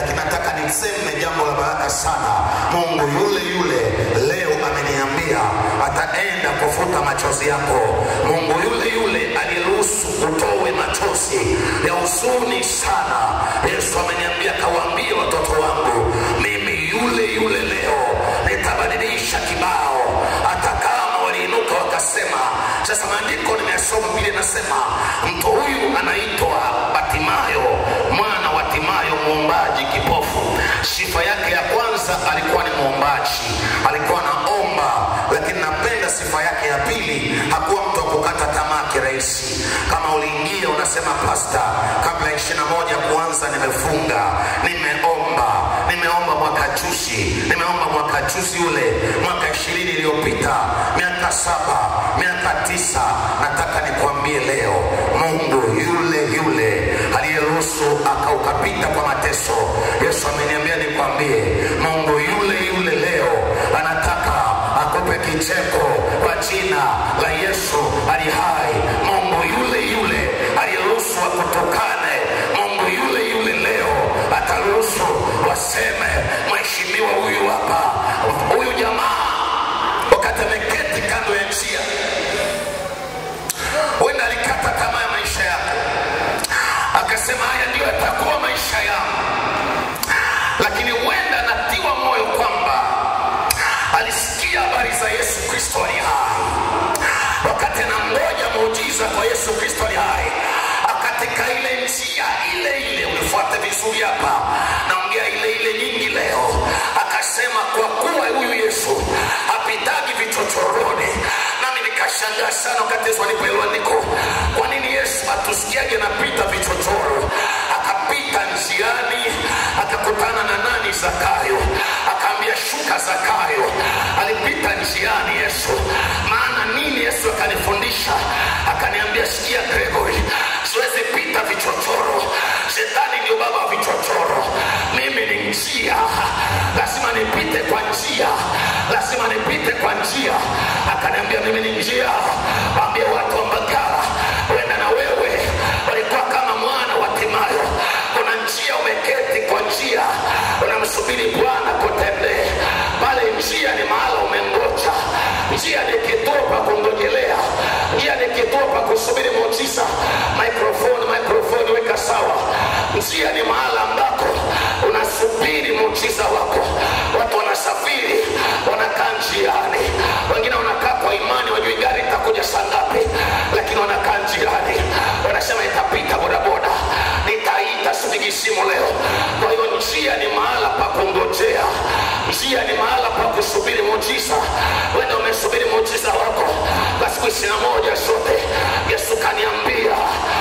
lakini nataka niseme jambo la baraka sana. Mungu yule yule leo ameniambia ataenda kufuta machozi yako. Mungu yule yule aliyeruhusu utowe machozi ya huzuni sana. Yesu ameniambia kawaambie watoto wangu, mimi yule yule leo nitabadilisha kibao, hata kama waliinuka wakasema. Sasa maandiko nimesoma vile nasema, mtu huyu anaitwa Batimayo, mwana wa Timayo, mwombaji kipofu. Sifa yake ya kwanza alikuwa ni mwombaji, alikuwa anaomba, lakini napenda sifa yake ya pili, hakuwa mtu wa kukata tamaa kirahisi. Kama uliingia unasema, pasta, kabla ya ishirini na moja kuanza, nimefunga, nimeomba, nimeomba mwaka juzi, nimeomba mwaka juzi ule, mwaka ishirini iliyopita, miaka saba, miaka tisa. Nataka nikwambie leo, Mungu yule yule aliyeruhusu aka ukapita kwa mateso, Yesu ameniambia nikwambie, Mungu yule yule leo anataka akupe kicheko kwa jina la Yesu ali hai. Mungu yule yule aliyeruhusu akutukane, Mungu yule yule leo ataruhusu waseme, mheshimiwa huyu hapa, huyu jamaa wakati ameketi kando ya njia, huenda alikata tamaa ya maisha yako, akasema haya ndiyo yatakuwa maisha yangu, lakini huenda anatiwa moyo kwamba alisikia habari za Yesu Kristo ali hai, wakati anangoja muujiza kwa Yesu Kristo ali hai, akatika ile njia ile ile, unifuate vizuri hapa, naongea ile ile nyingi leo, akasema kwa kuwa huyu Yesu hapitagi vichochoroni, nami nikashangaa sana wakati Yesu alipoelewa andiko, kwa nini Yesu atusikiage napita vichochoro? Akapita njiani, akakutana na nani? Zakayo, akaambia shuka Zakayo. Alipita njiani Yesu, maana nini? Yesu akanifundisha akaniambia, sikia Gregory, siwezi pita vichochoro. Shetani ndio baba wa vichochoro, mimi ni njia, lazima nipite kwa njia, lazima nipite kwa njia. Akaniambia mimi ni njia, waambie watu wa Mbagala, wenda na wewe walikuwa kama mwana wa Timayo, kuna njia umeketi kwa njia, unamsubiri Bwana kutembee pale. Njia ni mahala umengoja, njia ni kituo pa kungojelea, njia ni kituo pa kusubiri muujiza. Microphone, microphone, weka sawa. Njia ni mahala ambako unasubiri muujiza wako. Watu wanasafiri, wanakaa njiani, wengine wanakaa kwa imani, wajui gari itakuja saa ngapi, lakini wanakaa njiani, wanasema itapita bodaboda, nitaita sipigi simu leo. Kwa hiyo njia ni mahala pa kungojea, njia ni mahala pa kusubiri muujiza. Wenda umesubiri muujiza wako kwa siku ishirini na moja zote. Yesu kaniambia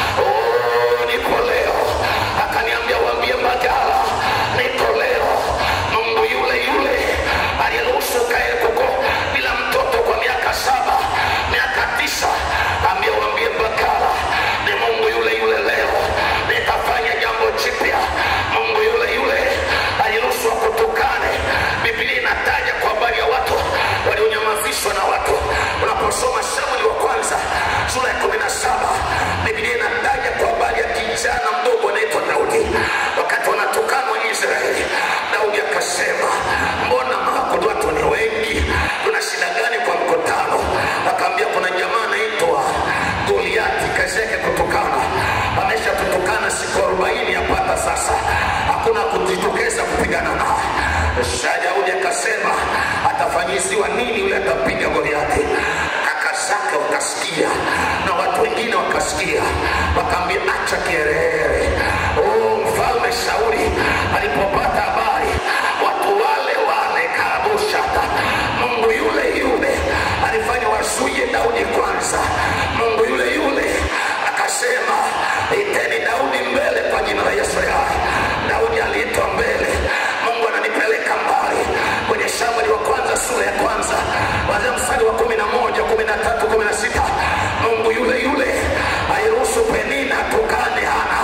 oh, nipo leo, akaniambia waambie Mbagala nipo leo. Mungu yule yule aliyeruhusu ukae kuko bila mtoto kwa miaka saba, miaka tisa, ambia waambie Mbagala ni Mungu yule yule leo nitafanya jambo jipya. Mungu yule yule aliruhusu akutukane. Biblia inataja kwa habari ya watu walionyamazishwa na watu. Unaposoma Samueli wa kwanza sura ya kumi na saba Biblia inataja kwa habari ya kijana mdogo anaitwa Daudi. Wakati wanatukanwa Israeli, Daudi akasema, mbona makudu watu ni wengi, tuna shida gani kwa mkutano? Akaambia kuna jamaa anaitwa Goliati, kazi yake kutukana, ameshatutukana siku arobaini yapata sasa, hakuna kujitokeza kupigana naye. Sasa Daudi akasema atafanyiziwa nini yule atapiga Goliati? Kaka zake wakasikia na watu wengine wakasikia, wakaambia acha kiherehere. Oh, mfalme Sauli alipopata habari, watu wale wale karabushata, Mungu yule yule alifanya wazuie Daudi kwanza. Mungu yule yule akasema iteni Daudi mbele kwa jina la Yesu aliye hai. Daudi aliitwa mbele. Mungu ananipeleka mbali kwenye Samueli wa kwanza sura ya kwanza kuanzia mstari wa kumi na moja kumi na tatu kumi na sita Mungu yule yule aliruhusu Penina tukane Hana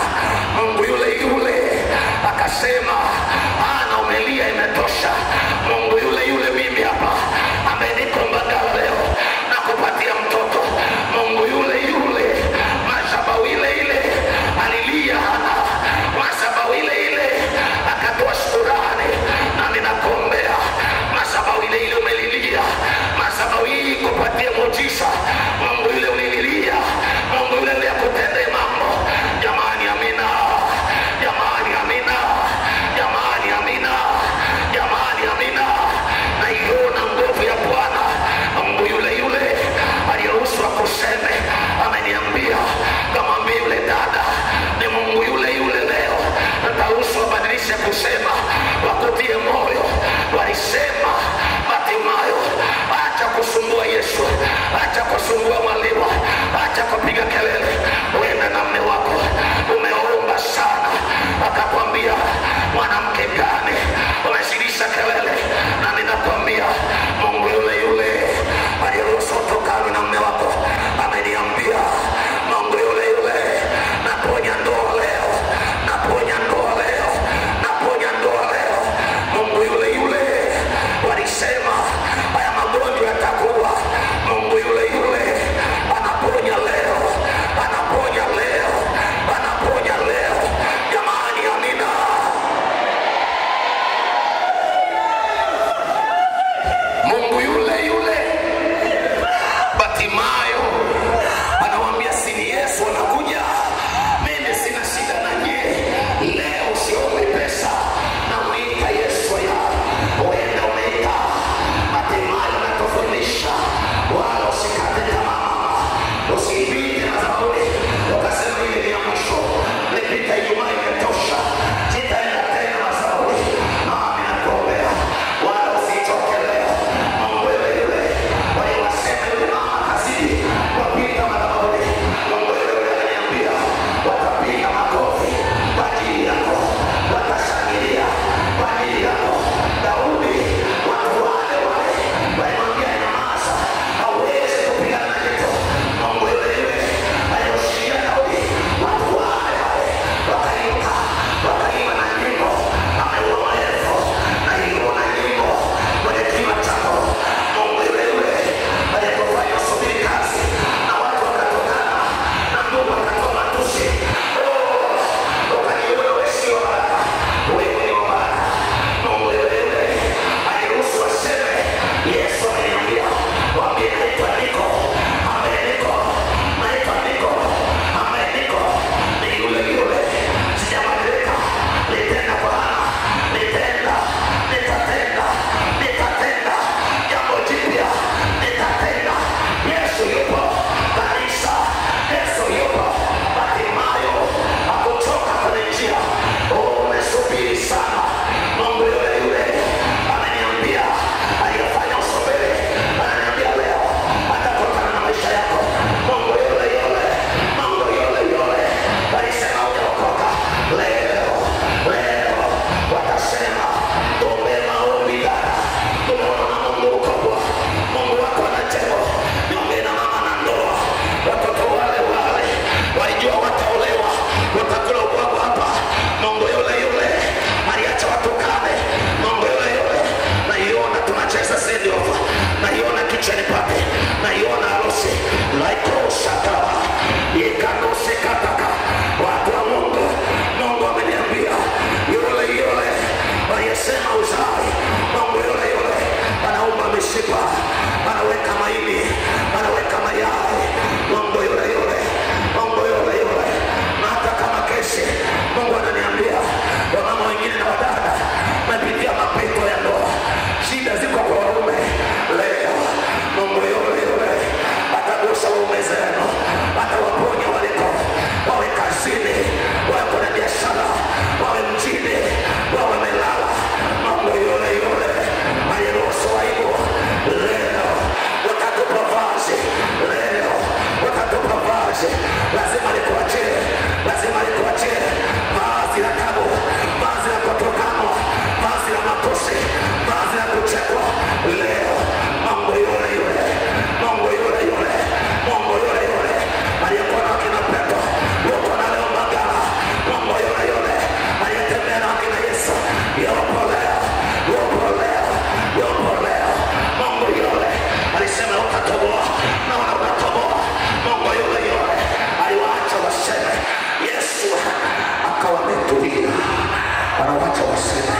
waseme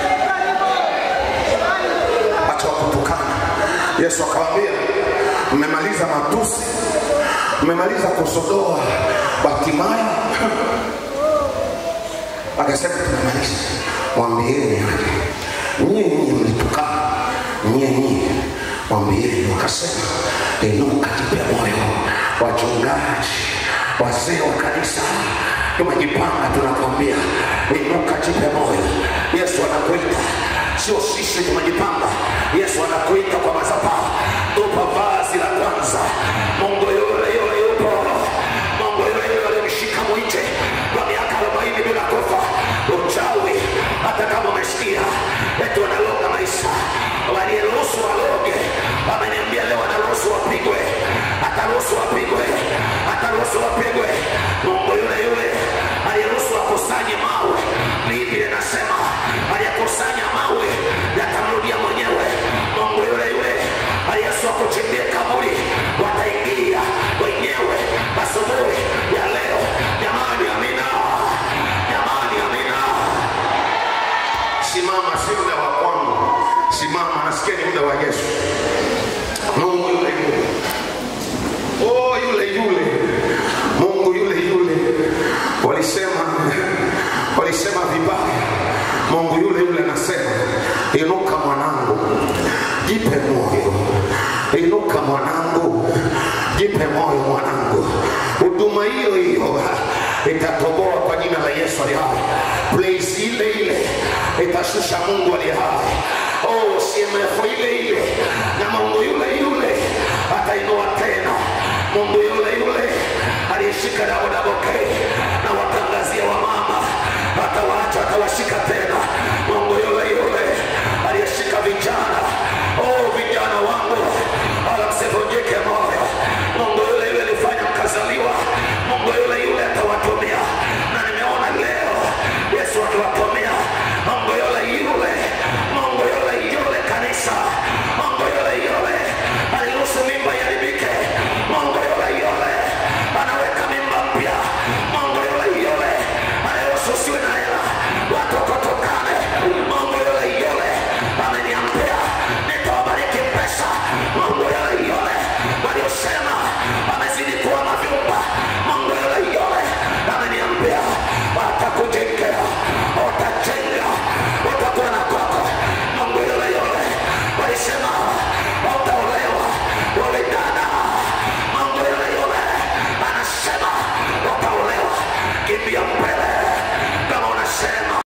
acha wakutukana yesu akawaambia mmemaliza matusi mmemaliza kusodoa batimayo akasema tumemaliza mwambieni aje nyie nyie mlitukana nyie nyie mwambieni wakasema inuka jipe moyo wachungaji wazee wa kanisa tumejipanga tunakwambia inuka jipe moyo yesu anakuita sio sisi tumejipanga yesu anakuita kwa mazabao tupa vazi la kwanza mungu yule yule yupo mungu yule yule alimshika mwite kwa miaka arobaini bila kufa uchawi hata kama umesikia eti wanaloga maisha waliyeruhusu waloge wameniambia leo anaruhusu wapigwe ataruhusu wapigwe ataruhusu wapigwe mungu yule yule aliyeruhusu wakusanye mawe biblia inasema aliyekusanya mawe yatamrudia mwenyewe mungu yule yule aliyesu akuchimbie kaburi wataingia wenyewe asubuhi ya leo jamani amina jamani amina simama si muda wa kwangu simama nasikia ni muda wa yesu mungu yule yule oh yule yule mungu yule yule walisema walisema vibaya mungu yule yule anasema inuka mwanangu jipe moyo inuka mwanangu jipe moyo mwanangu huduma hiyo hiyo itatoboa kwa jina la yesu ali hai place ile ile itashusha mungu ali hai oh cmf ile ile na mungu yule yule atainua tena mungu yule yule aliyeshika dabodabokei na watangazia wamama atawaacha atawashika tena